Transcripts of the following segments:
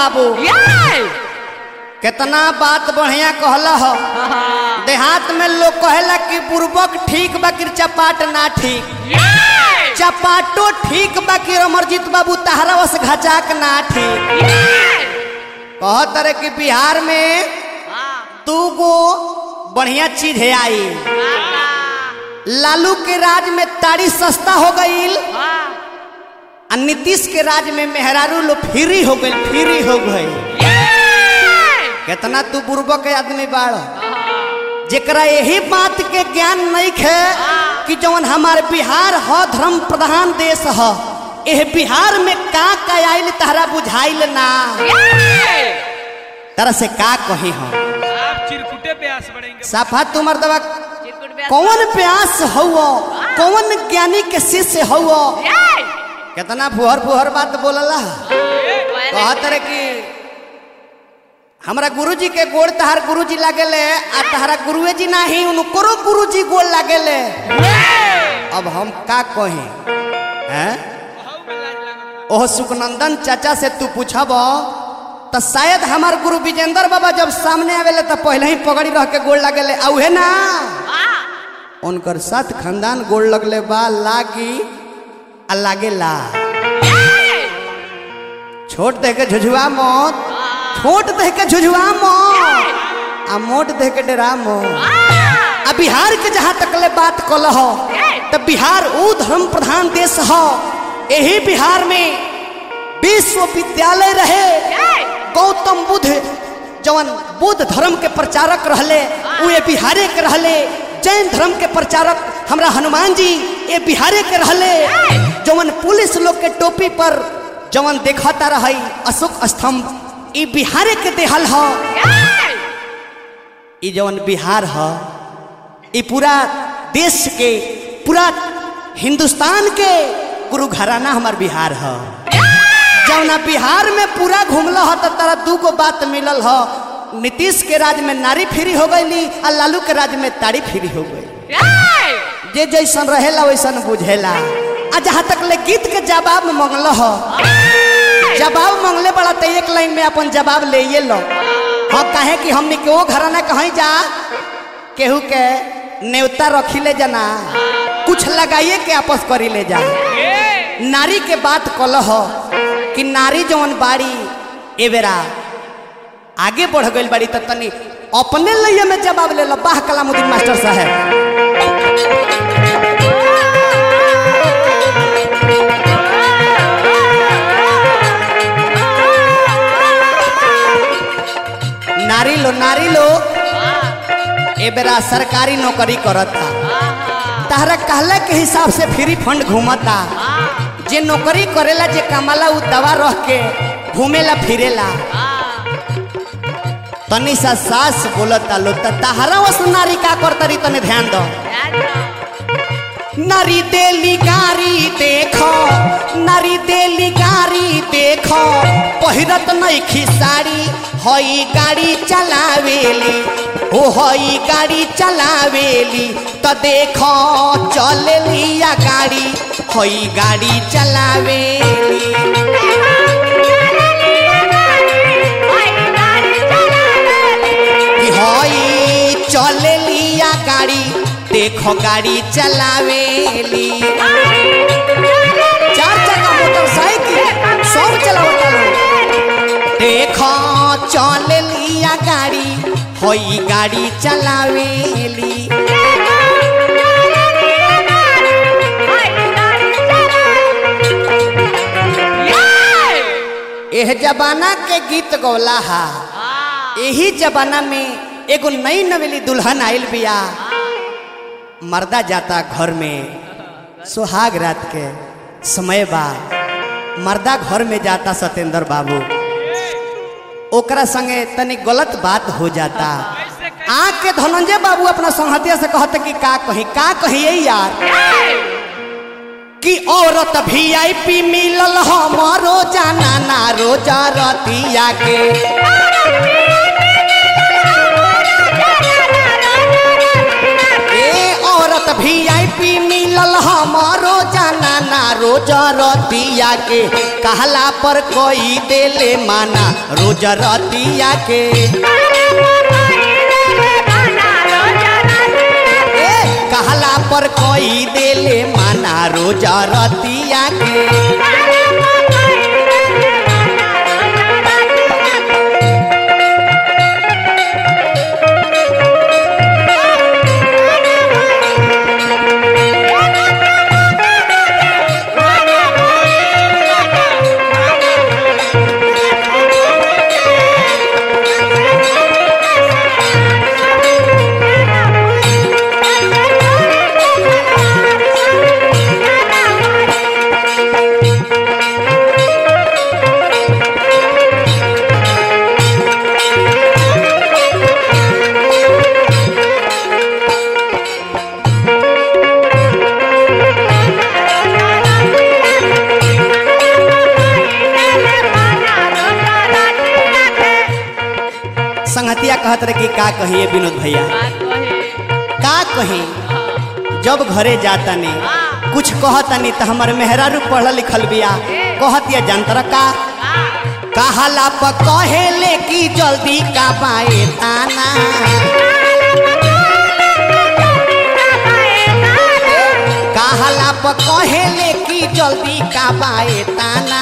बाबू ये कितना बात बढ़िया कहला हो देहात में लोग कहेला कि बुर्बक ठीक बा कि चपाट ना ठीक ये चपाटो ठीक बा कि अमरजीत बाबू तहरा वस घचाक ना ठीक कहत रहे कि बिहार में दू गो बढ़िया चीज है आई लालू के राज में ताड़ी सस्ता हो गईल आ नीतीश के राज में मेहरारू लो फ्री हो गई फ्री हो गई कितना तू बुर्बक के आदमी बाड़ जेकरा यही बात के ज्ञान नहीं है कि जवन हमार बिहार ह धर्म प्रधान देश ह एह बिहार में का का आइल तहरा बुझाइल ना तरह से का कही हम आप चिरकुटे प्यास बढ़ेंगे साफा तुमर दवा कौन प्यास हुआ कौन ज्ञानी के शिष्य हुआ कितना फुहर फुहर बात बोलला कहत रहे कि हमरा गुरुजी के गोड़ तहार गुरुजी लागेले आ तहरा गुरुए जी नाही उनको गुरुजी गोड़ लागेले अब हम का कही हैं ओह सुखनंदन चाचा से तू पूछब तो शायद हमार गुरु विजेंद्र बाबा जब सामने आवेले तो पहले ही पगड़ी रह के गोड़ लागेले आ उहे ना उनकर साथ खानदान गोड़ लगले बा लागी आ लागेला छोट दे के झुझुआ मत छोट दे के झुझुआ मत आ मोट दे के डरा मत आ बिहार के जहाँ तक ले बात कल हो तो बिहार ऊ धर्म प्रधान देश हो यही बिहार में विश्वविद्यालय रहे गौतम बुद्ध जवन बुद्ध धर्म के प्रचारक रहले उ ये बिहारे के रहले जैन धर्म के प्रचारक हमरा हनुमान जी ये बिहारे के रहले जवन पुलिस लोग के टोपी पर जवन देखता रही अशोक स्तंभ ई बिहारे के देहल ह ई जवन बिहार ह ई पूरा देश के पूरा हिंदुस्तान के गुरु घराना हमार बिहार ह जौना बिहार में पूरा घूमल ह तो तारा दू गो बात मिलल ह नीतीश के राज में नारी फ्री हो गई आ लालू के राज में ताड़ी फ्री हो गई जे जैसन रहेला वैसन बुझेला आ जहाँ तक ले गीत के जवाब मंगल ह जवाब मंगले बड़ा तो एक लाइन में अपन जवाब ले ये लो हाँ कहे कि हमने के वो घराना कहीं जा केहू के नेवता रखी ले जाना कुछ लगाइए के आपस करी ले जा नारी के बात कल हो कि नारी जवन बाड़ी ए बेरा आगे बढ़ गई बाड़ी तो तनी अपने लिए में जवाब ले लो बाह कलामुद्दीन मास्टर साहब नारी लो नारी लो ए बेरा सरकारी नौकरी करता तहरा कहला के हिसाब से फ्री फंड घूमता जे नौकरी करेला जे कमाला उ दवा रह के घूमेला फिरेला तनी सा सास बोलता लो त तहरा वस नारी का करतरी तने ध्यान दो नारी देली गारी देखो नारी देली गारी देखो पहिरत नहीं खिसाड़ी हई गाड़ी चलावेली ओ हई गाड़ी चलावेली त देखो चलेली या गाड़ी हई गाड़ी चलावेली कि हई चलेली या गाड़ी देखो गाड़ी चलावेली चार चक्का मोटरसाइकिल सब चलावता लोग देखो चल लिया गाड़ी होई गाड़ी चलावेली एह जमाना के गीत गौला हा यही जमाना में एगो नई नवेली दुल्हन आइल बिया मर्दा जाता घर में सुहाग रात के समय बा मर्दा घर में जाता सत्येंद्र बाबू ओकरा संगे तनी गलत बात हो जाता आँख के धनंजय बाबू अपना संहतिया से कहते कि का कही का कही यार कि औरत भी आई पी मिलल हमारो जाना ना रोजा रतिया के ए औरत भी आई पी मिलल हमारो जाना ना रोज रोज रतिया के कहला पर कोई देले माना रोज रतिया के ए कहला पर कोई देले माना रोज रतिया के संगतिया कहत रहे कि का कहिए विनोद भैया का कही जब घरे जाता ने कुछ कहतनी तो हमार मेहरारू पढ़ल लिखल बिया कहतिया जंतर का कहला प कहेले कि जल्दी का बाए ताना कहला प कहेले कि जल्दी का बाए ताना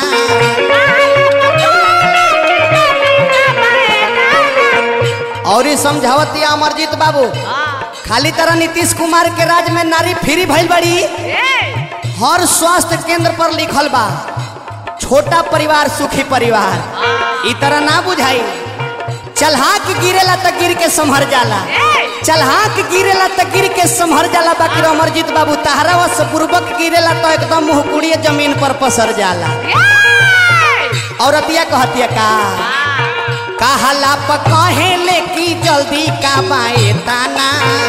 और ये समझावतिया अमरजीत बाबू खाली तरह नीतीश कुमार के राज में नारी फ्री भइल बड़ी हर स्वास्थ्य केंद्र पर लिखल बा छोटा परिवार सुखी परिवार ई तरह ना बुझाई चलहाक गिरेला त गिर के संभर जाला चलहाक गिरेला त गिर के संभर जाला बाकी अमरजीत बाबू तहरा वश पूर्वक गिरेला तो एकदम मुहकुड़िए जमीन पर पसर जाला औरतिया कहतिया का कहला प कहेले कि जल्दी का बाए ताना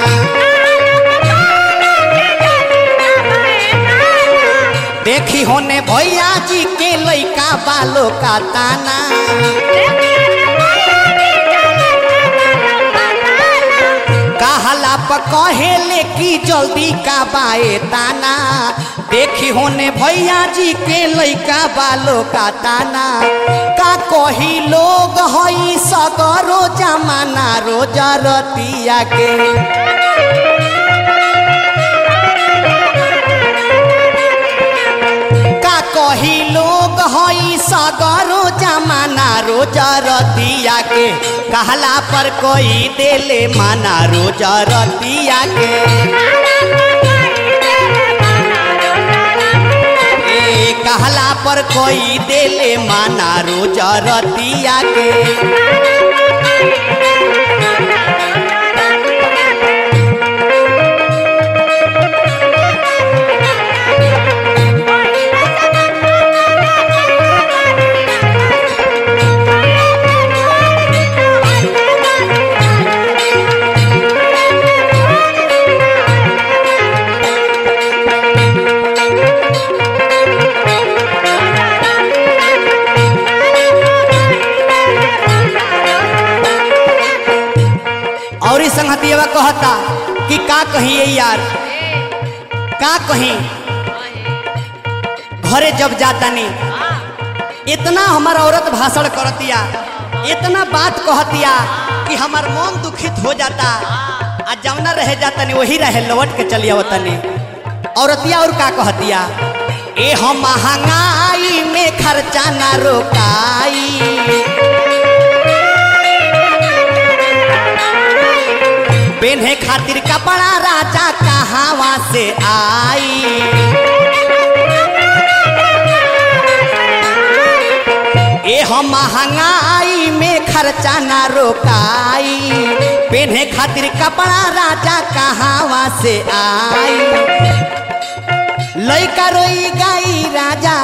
देखी होने भैया जी के लइका बालो का ताना कहला प कहेले कि जल्दी का बाए ताना देखी होने भैया जी के लइका बालो का ताना का कही लोग हई सगरो जमाना रोजा रतिया के का कही लोग हई सगरो जमाना रोजा रतिया के कहला पर कोई देले माना रोजा रतिया के ए कहला पर कोई देले माना रोजा रतिया के और इस संगतिया कहता कि का कहिए यार का कहीं घरे जब जाता नहीं इतना हमार औरत भाषण करतिया इतना बात कहतिया कि हमार मन दुखित हो जाता आ जवना रह जाता नहीं वही रहे लौट के चलिया तनी औरतिया और का कहतिया ए हम महंगाई में खर्चा ना रोकाई पेन्हे खातिर कपड़ा राजा कहावा से आई ए हम महंगाई में खर्चा ना रोकाई पेन्हे खातिर कपड़ा राजा कहावा से आई लइका रोई गाई राजा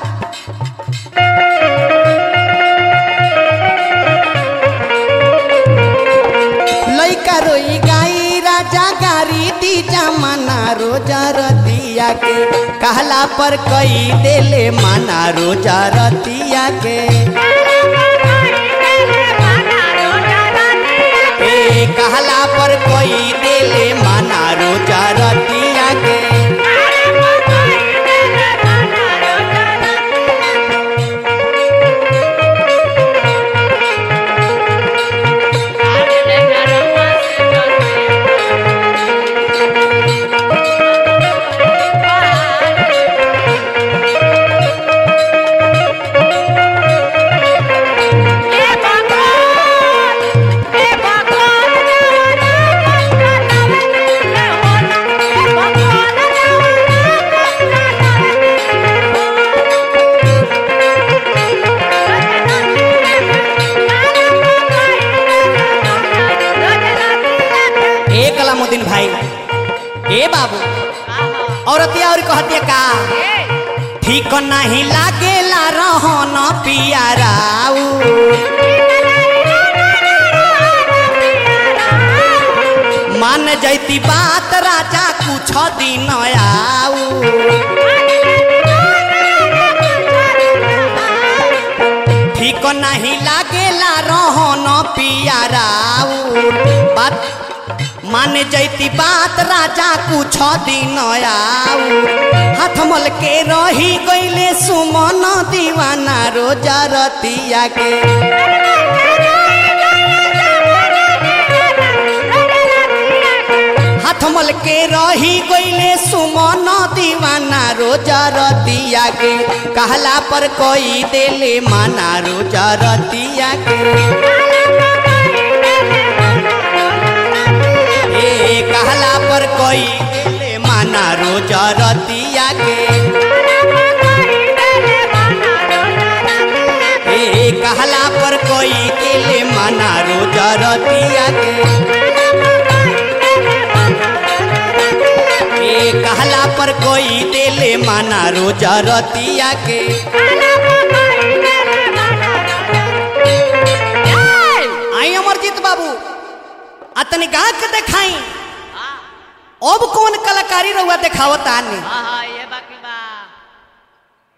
लइका रोई गाई राजा गारी दी जमाना रोजा रतिया के कहला पर कई देले माना रोजा रतिया के ए कहला पर कोई देले माना रोजा रतिया के ए बाबू औरतिया और कहतिया का ठीक नहीं लागेला रहन पियाराऊ मान जैती बात राजा कुछ दिन आऊ ठीक नहीं लागेला रहन पियाराऊ बात मान जैती बात राजा कुछ दिन आऊ हाथ मल के रही गईले सुमन दीवाना रोजा रतिया के हाथ मल के रही गईले सुमन दीवाना रोजा रतिया के कहला पर कोई देले माना रोजा रतिया के ए कहला पर कोई देले माना रोजा रतिया के ए कहला पर कोई देले माना रोजा रतिया के ए कहला पर कोई देले माना रोजा रतिया के आई अमरजीत बाबू अतनी गा के देखाई अब कौन कलाकारी रहुआ देखावत आने हाँ हाँ ये बाकी